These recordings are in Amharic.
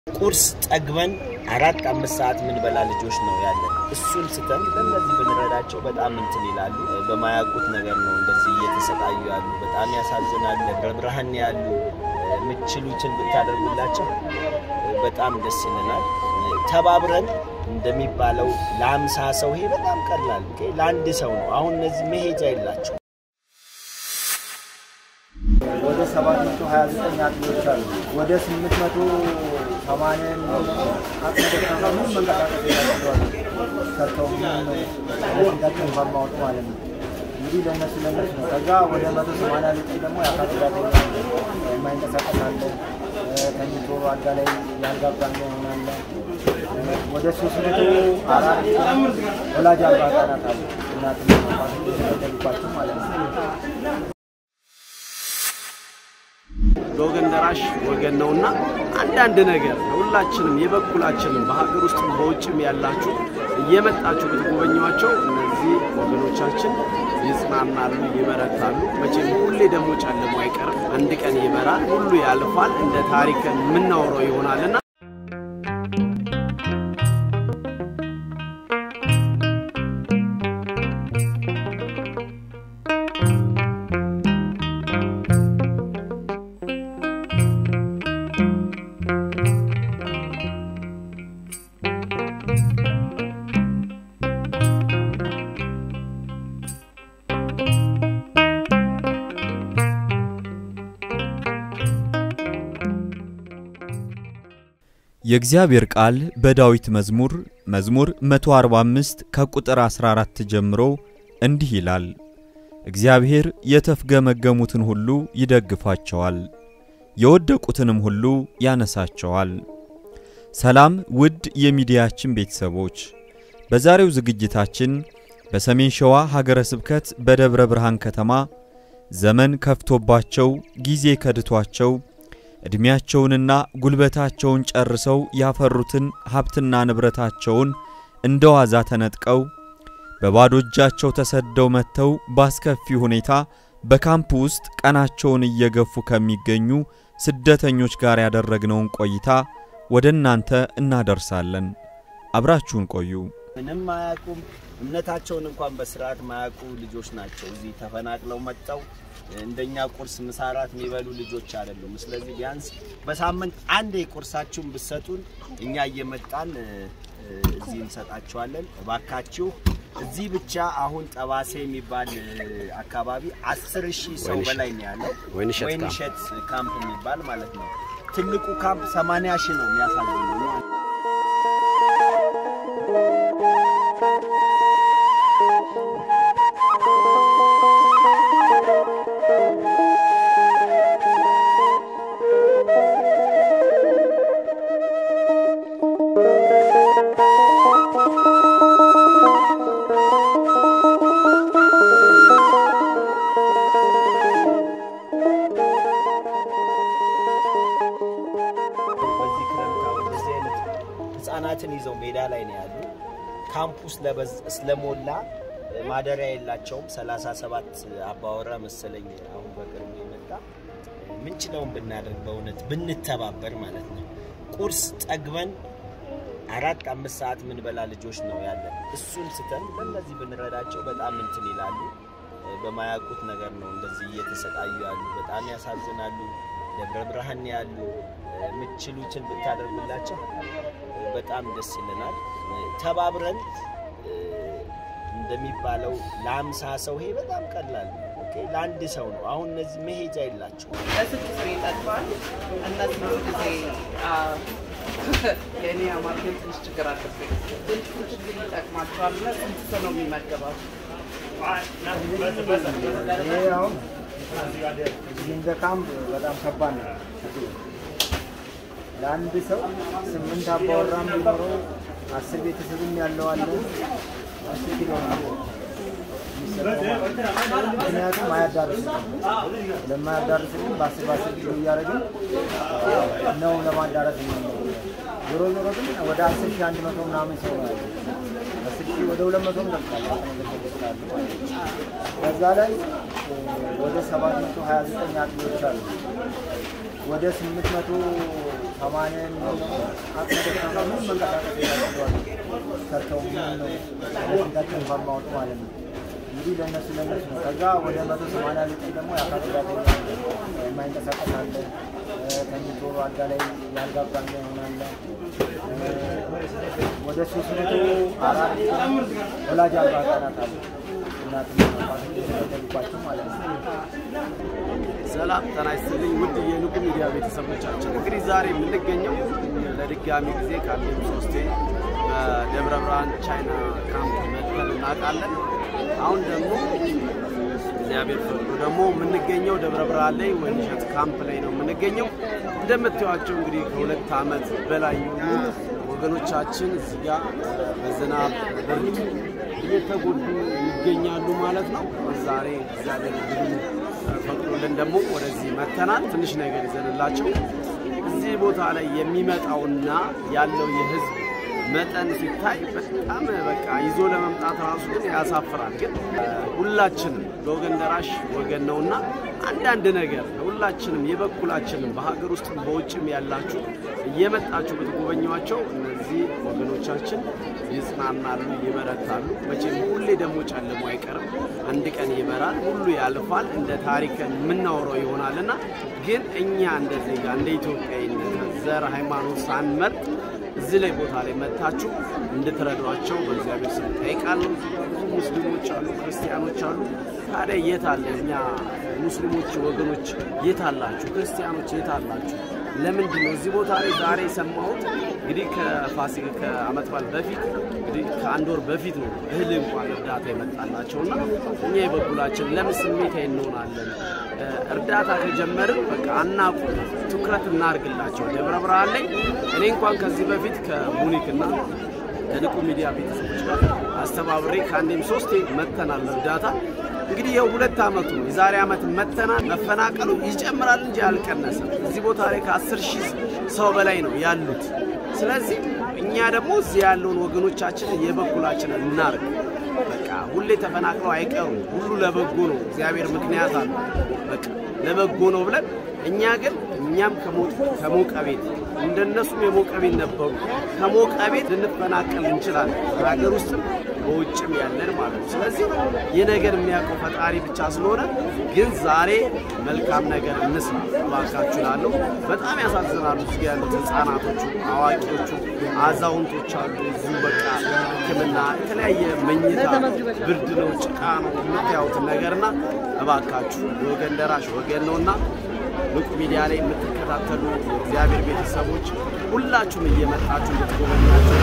ቁርስ ጠግበን አራት አምስት ሰዓት የምንበላ ልጆች ነው ያለን። እሱን ስተን ለእነዚህ ብንረዳቸው በጣም እንትን ይላሉ። በማያውቁት ነገር ነው እንደዚህ እየተሰቃዩ ያሉ። በጣም ያሳዝናል። ደብረ ብርሃን ያሉ የምችሉትን ብታደርጉላቸው በጣም ደስ ይለናል። ተባብረን እንደሚባለው ለአምሳ ሰው ይሄ በጣም ቀላል ለአንድ ሰው ነው። አሁን እነዚህ መሄጃ የላቸው ወደ 729 አጥኞች አሉ። ወደ 880 የሚሆኑ አቅመ ደካማ ምን መንቀሳቀስ የላቸዋል ሰርተው ምን ለፊታቸው እንኳን ማወጡ ማለት ነው። እንግዲህ ለእነሱ ለእነሱ ነው። ከዛ ወደ 180 ልጭ ደግሞ የአካል ጉዳተኛ የማይንቀሳቀስ አለ። ተኝቶ አልጋ ላይ የአልጋ ቁራኛ ይሆናለ። ወደ 304 ወላጅ አልባ ህጻናት አሉ። እናትና አባቶች የተገደሉባቸው ማለት ነው። ለወገን ደራሽ ወገን ነውና አንዳንድ ነገር ሁላችንም የበኩላችንን በሀገር ውስጥ በውጭም ያላችሁ እየመጣችሁ ብትጎበኟቸው እነዚህ ወገኖቻችን ይጽናናሉ፣ ይበረታሉ። መቼም ሁሌ ደግሞ ጨልሞ አይቀርም። አንድ ቀን ይበራል፣ ሁሉ ያልፋል። እንደ ታሪክ የምናወራው ይሆናልና የእግዚአብሔር ቃል በዳዊት መዝሙር መዝሙር 145 ከቁጥር 14 ጀምሮ እንዲህ ይላል። እግዚአብሔር የተፍገመገሙትን ሁሉ ይደግፋቸዋል፣ የወደቁትንም ሁሉ ያነሳቸዋል። ሰላም ውድ የሚዲያችን ቤተሰቦች፣ በዛሬው ዝግጅታችን በሰሜን ሸዋ ሀገረ ስብከት በደብረ ብርሃን ከተማ ዘመን ከፍቶባቸው ጊዜ ከድቷቸው ዕድሜያቸውንና ጉልበታቸውን ጨርሰው ያፈሩትን ሀብትና ንብረታቸውን እንደ ዋዛ ተነጥቀው በባዶ እጃቸው ተሰደው መጥተው ባስከፊ ሁኔታ በካምፕ ውስጥ ቀናቸውን እየገፉ ከሚገኙ ስደተኞች ጋር ያደረግነውን ቆይታ ወደ እናንተ እናደርሳለን። አብራችሁን ቆዩ። ምንም ማያውቁም። እምነታቸውን እንኳን በስርዓት ማያውቁ ልጆች ናቸው። እዚህ ተፈናቅለው መጥተው እንደኛ ቁርስ ምሳ፣ እራት የሚበሉ ልጆች አይደሉም። ስለዚህ ቢያንስ በሳምንት አንዴ ቁርሳችሁን ብትሰጡን እኛ እየመጣን እዚህ እንሰጣችኋለን። እባካችሁ እዚህ ብቻ አሁን ጠባሴ የሚባል አካባቢ አስር ሺህ ሰው በላይ ነው ያለው። ወይንሸት ካምፕ የሚባል ማለት ነው። ትልቁ ካምፕ 80 ሺህ ነው የሚያሳዝነው። በዚህ ክረምት አሁን እንደዚህ አይነት ህጻናትን ይዘው ሜዳ ላይ ነው ያሉ። ካምፑ ስለሞላ ማደሪያ የላቸውም። 37 አባወራ መሰለኝ አሁን በቅርቡ የመጣ ምንችለውን ብናደርግ በእውነት ብንተባበር ማለት ነው። ቁርስ ጠግበን አራት አምስት ሰዓት ምንበላ ልጆች ነው ያለን። እሱን ስተን ለእነዚህ ብንረዳቸው በጣም እንትን ይላሉ። በማያውቁት ነገር ነው እንደዚህ እየተሰቃዩ ያሉ። በጣም ያሳዝናሉ። ደብረ ብርሃን ያሉ የምችሉትን ብታደርጉላቸው በጣም ደስ ይለናል። ተባብረን እንደሚባለው ለአምሳ ሰው ይሄ በጣም ቀላል ነው። ለአንድ ሰው ነው። አሁን እነዚህ መሄጃ የላቸው። ለስድስት ሰው ይጠቅማል። እነዚህ ብዙ ጊዜ የእኔ አማርኛ ትንሽ ችግር አለብኝ። ትንሽ ችግር ይጠቅማቸዋል እና ስንት ሰው ነው የሚመገባው? ይሄ አሁን እዚህ እንደ ካምፕ በጣም ከባድ ነው። ለአንድ ሰው ስምንት አባወራም ቢኖረው አስር ቤተሰብም ያለው አለ አስር ኪሎ ነው የሚሰጠው ማለት ነው። ምክንያቱም አያዳርስም። ለማያዳርስልን በአስር በአስር ኪሎ እያደረግን ነው ለማዳረስ ነው። ዞሮ ዞሮ ግን ወደ አስር ሺህ አንድ መቶ ምናምን ሰው ነው ያለው። አስር ሺህ ወደ ሁለት መቶም ደርሷል። በዛ ላይ ወደ ሰባት መቶ ሀያ ዘጠኝ አጥኞች አሉ። ወደ ስምንት መቶ ሰማንያን አቅመ ደካማ ምንም መንቀሳቀስ የላቸዋል ሰርተው ምን ነው ለፊታቸው እንኳን ማወጡ ማለት ነው። እንግዲህ ለእነሱ ለእነሱ ነው። ከዛ ወደ መቶ ሰማንያ ዘጠኝ ደግሞ የአካል ጉዳተኛ የማይንቀሳቀስ አለ፣ ተኝቶ አልጋ ላይ የአልጋ ቁራኛ ይሆናለ። ወደ ሶስት መቶ አራት ወላጅ አልባ ህጻናት አሉ እናትና አባቶች የተገደሉባቸው ማለት ነው። ሰላም ጤና ይስጥልኝ ውድ የንቁ ሚዲያ ቤተሰቦቻችን፣ እንግዲህ ዛሬ የምንገኘው ለድጋሚ ጊዜ ካለም ሶስቴ በደብረ ብርሃን ቻይና ካምፕ መጥተን እናውቃለን። አሁን ደግሞ እግዚአብሔር ፈቅዶ ደግሞ የምንገኘው ደብረ ብርሃን ላይ ወይንሸት ካምፕ ላይ ነው የምንገኘው። እንደምታዩቸው እንግዲህ ከሁለት ዓመት በላይ የሆኑ ወገኖቻችን እዚህ ጋር በዝናብ ብርድ እየተጎዱ ይገኛሉ ማለት ነው። ዛሬ እግዚአብሔር እንግዲህ ፈቅዶልን ደግሞ ወደዚህ መተናል። ትንሽ ነገር ይዘንላቸው እዚህ ቦታ ላይ የሚመጣውና ያለው የህዝብ መጠን ሲታይ በጣም በቃ ይዞ ለመምጣት ራሱ ግን ያሳፍራል። ግን ሁላችንም ለወገን ደራሽ ወገን ነውና አንዳንድ ነገር ሁላችንም የበኩላችንም በሀገር ውስጥም በውጭም ያላችሁ እየመጣችሁ ብትጎበኟቸው እነዚህ ወገኖቻችን ይጽናናሉ፣ ይበረታሉ። መቼም ሁሌ ደግሞ ጨልሞ አይቀርም። አንድ ቀን ይበራል፣ ሁሉ ያልፋል፣ እንደ ታሪክ የምናወራው ይሆናልና ግን እኛ እንደ ዜጋ እንደ ኢትዮጵያዊነት ዘር፣ ሃይማኖት ሳንመርጥ እዚህ ላይ ቦታ ላይ መጥታችሁ እንድትረዷቸው በእግዚአብሔር ስም ጠይቃለሁ። ብዙ ሙስሊሞች አሉ፣ ክርስቲያኖች አሉ። ታዲያ የት አለ እኛ ሙስሊሞች ወገኖች የት አላችሁ? ክርስቲያኖች የት አላችሁ? ለምንድን ነው እዚህ ቦታ ላይ ዛሬ የሰማሁት? እንግዲህ ከፋሲካ ከዓመት በዓል በፊት እንግዲህ ከአንድ ወር በፊት ነው እህል እንኳን እርዳታ የመጣላቸውና እኛ የበኩላችን ለምን ስሜታዊ እንሆናለን? እርዳታ ከጀመርን በቃ አናቁ፣ ትኩረት እናርግላቸው። ደብረ ብርሃን ላይ እኔ እንኳን ከዚህ በፊት ከሙኒክና ከንቁ ሚዲያ ቤተሰቦች ጋር አስተባብሬ ከአንዴም ሶስቴ መተናል እርዳታ እንግዲህ ይኸው ሁለት ዓመቱ ነው። የዛሬ ዓመት መተናል። መፈናቀሉ ይጨምራል እንጂ አልቀነሰም። እዚህ ቦታ ላይ ከአስር ሺህ ሰው በላይ ነው ያሉት። ስለዚህ እኛ ደግሞ እዚህ ያለውን ወገኖቻችንን የበኩላችንን እናርግ። በቃ ሁሌ ተፈናቅለው አይቀሩም። ሁሉ ለበጎ ነው። እግዚአብሔር ምክንያት አለ። በቃ ለበጎ ነው ብለን እኛ ግን እኛም ከሞቀ ቤት እንደነሱም የሞቀ ቤት ነበሩ። ከሞቀ ቤት ልንፈናቀል እንችላለን። ሀገር ውስጥም በውጭም ያለን ማለት ነው። ስለዚህ ይህ ነገር የሚያውቀው ፈጣሪ ብቻ ስለሆነ ግን ዛሬ መልካም ነገር እንስራ እባካችሁ እላለሁ። በጣም ያሳዝናሉ። እዚህ ያሉት ህፃናቶቹ፣ አዋቂዎቹ፣ አዛውንቶች አሉ። እዚሁ በቃ ሕክምና የተለያየ መኝታ፣ ብርድ ነው፣ ጭቃ ነው የምታዩትን ነገርና እባካችሁ ወገን ደራሽ ወገን ነውና ንቁ ሚዲያ ላይ የምትከታተሉ የእግዚአብሔር ቤተሰቦች ሁላችሁም እየመጣችሁ እንድትጎበኛቸው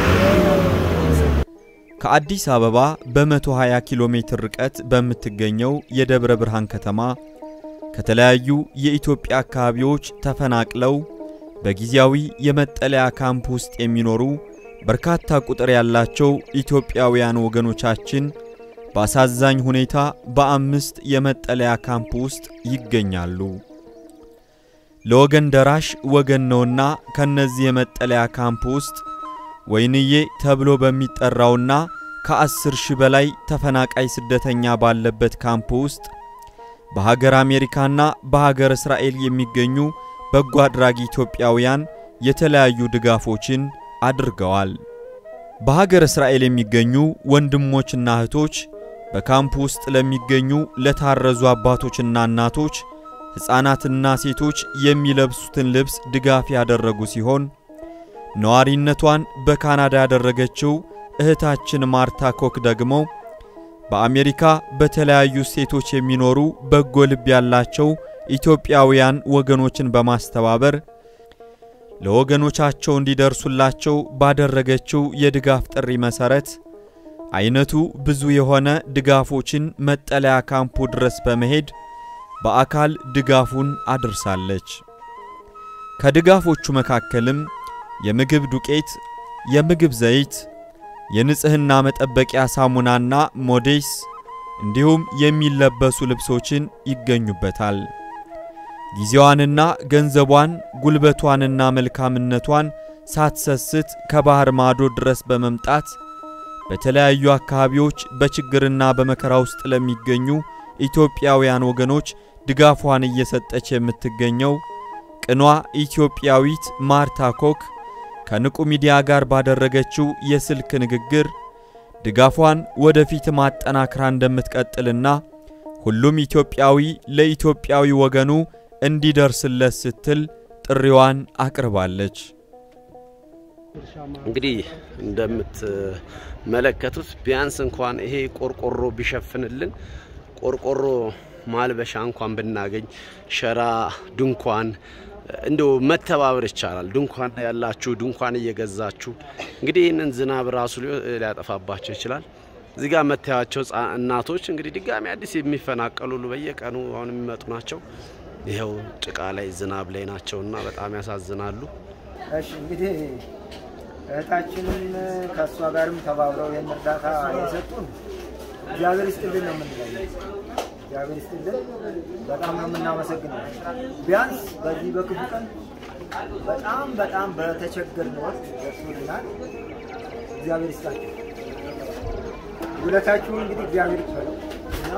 ከአዲስ አበባ በ120 ኪሎ ሜትር ርቀት በምትገኘው የደብረ ብርሃን ከተማ ከተለያዩ የኢትዮጵያ አካባቢዎች ተፈናቅለው በጊዜያዊ የመጠለያ ካምፕ ውስጥ የሚኖሩ በርካታ ቁጥር ያላቸው ኢትዮጵያውያን ወገኖቻችን በአሳዛኝ ሁኔታ በአምስት የመጠለያ ካምፕ ውስጥ ይገኛሉ። ለወገን ደራሽ ወገን ነውና ከነዚህ የመጠለያ ካምፕ ውስጥ ወይንዬ ተብሎ በሚጠራውና ከአስር ሺህ በላይ ተፈናቃይ ስደተኛ ባለበት ካምፕ ውስጥ በሀገር አሜሪካና በሀገር እስራኤል የሚገኙ በጎ አድራጊ ኢትዮጵያውያን የተለያዩ ድጋፎችን አድርገዋል። በሀገር እስራኤል የሚገኙ ወንድሞችና እህቶች በካምፕ ውስጥ ለሚገኙ ለታረዙ አባቶችና እናቶች ሕፃናትና ሴቶች የሚለብሱትን ልብስ ድጋፍ ያደረጉ ሲሆን ነዋሪነቷን በካናዳ ያደረገችው እህታችን ማርታ ኮክ ደግሞ በአሜሪካ በተለያዩ ስቴቶች የሚኖሩ በጎ ልብ ያላቸው ኢትዮጵያውያን ወገኖችን በማስተባበር ለወገኖቻቸው እንዲደርሱላቸው ባደረገችው የድጋፍ ጥሪ መሠረት አይነቱ ብዙ የሆነ ድጋፎችን መጠለያ ካምፑ ድረስ በመሄድ በአካል ድጋፉን አድርሳለች። ከድጋፎቹ መካከልም የምግብ ዱቄት፣ የምግብ ዘይት፣ የንጽህና መጠበቂያ ሳሙናና ሞዴስ እንዲሁም የሚለበሱ ልብሶችን ይገኙበታል። ጊዜዋንና ገንዘቧን ጉልበቷንና መልካምነቷን ሳትሰስት ከባህር ማዶ ድረስ በመምጣት በተለያዩ አካባቢዎች በችግርና በመከራ ውስጥ ለሚገኙ ኢትዮጵያውያን ወገኖች ድጋፏን እየሰጠች የምትገኘው ቅኗ ኢትዮጵያዊት ማርታ ኮክ ከንቁ ሚዲያ ጋር ባደረገችው የስልክ ንግግር ድጋፏን ወደፊት ማጠናክራ እንደምትቀጥልና ሁሉም ኢትዮጵያዊ ለኢትዮጵያዊ ወገኑ እንዲደርስለት ስትል ጥሪዋን አቅርባለች። እንግዲህ እንደምትመለከቱት ቢያንስ እንኳን ይሄ ቆርቆሮ ቢሸፍንልን ቆርቆሮ ማልበሻ እንኳን ብናገኝ ሸራ፣ ድንኳን እንደው መተባበር ይቻላል። ድንኳን ያላችሁ ድንኳን እየገዛችሁ እንግዲህ ይህንን ዝናብ ራሱ ሊያጠፋባቸው ይችላል። እዚህ ጋር መታያቸው እናቶች እንግዲህ ድጋሚ አዲስ የሚፈናቀሉ በየቀኑ አሁን የሚመጡ ናቸው። ይኸው ጭቃ ላይ ዝናብ ላይ ናቸው እና በጣም ያሳዝናሉ። እሺ እንግዲህ እህታችንም ከእሷ ጋርም ተባብረው ይህን እርዳታ የሰጡን እግዚአብሔር ይስጥልን ነው የምንለው። እግዚአብሔር ይስጥልን፣ በጣም ነው የምናመሰግነው። ቢያንስ በዚህ በክፉ ቀን በጣም በጣም በተቸገርን ወቅት ደርሶልናል። እግዚአብሔር ይስጣችሁ። ውለታችሁን እንግዲህ እግዚአብሔር ይክፈለው እና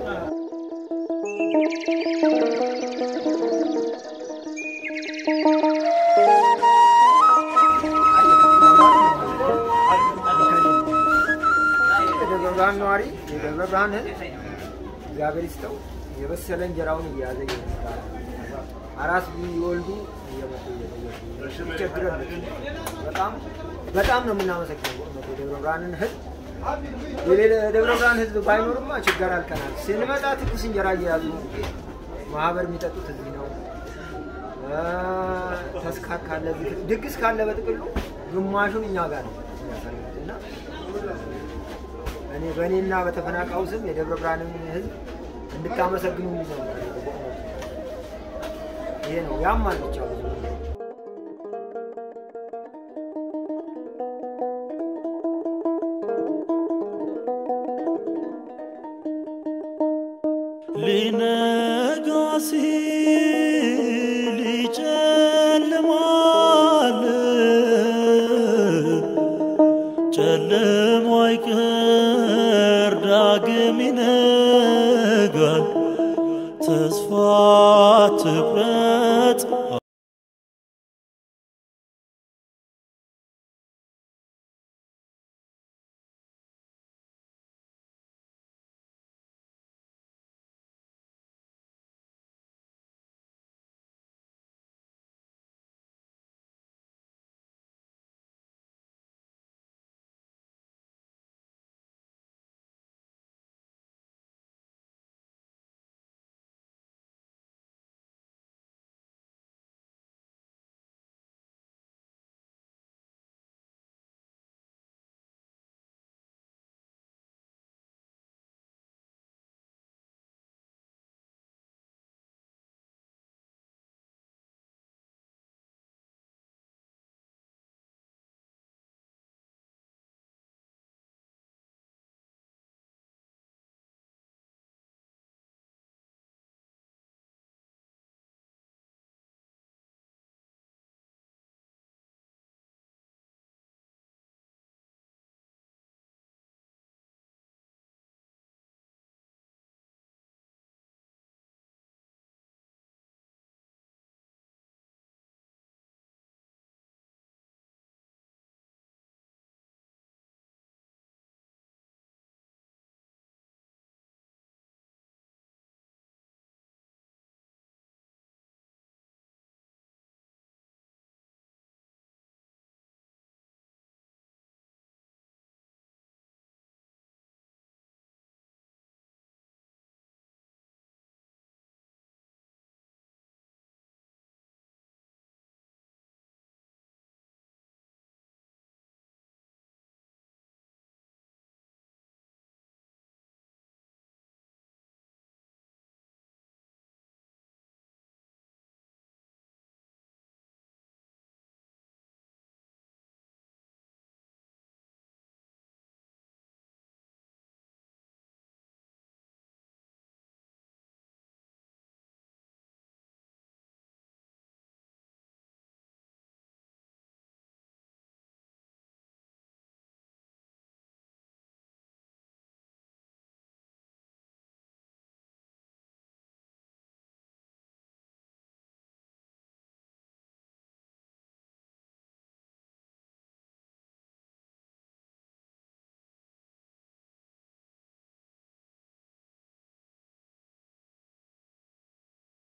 የደብረ ብርሃን ነዋሪ የደብረ ብርሃን ሕዝብ እግዚአብሔር ይስጠው የበሰለ እንጀራውን እየያዘ ይመስላል። አራስ ቢወልዱ እየመጡ እየጠየቁ ይቸግረን። በጣም በጣም ነው የምናመሰግነው በእውነት የደብረ ብርሃንን ሕዝብ የደብረ ብርሃን ሕዝብ ባይኖርማ ችግር አልቀናል። ስንመጣ ትኩስ እንጀራ እየያዙ ማህበር የሚጠጡት እዚህ ነው። ተስካር ካለ ድግስ ካለ በጥቅሉ ግማሹን እኛ ጋር ነው የሚያሳዩት እና እኔ በእኔና በተፈናቃዩ ስም የደብረ ብርሃንን ህዝብ እንድታመሰግኑ ነው። ይሄ ነው ያማል ብቻ ብዙ ሊነጋ ሲል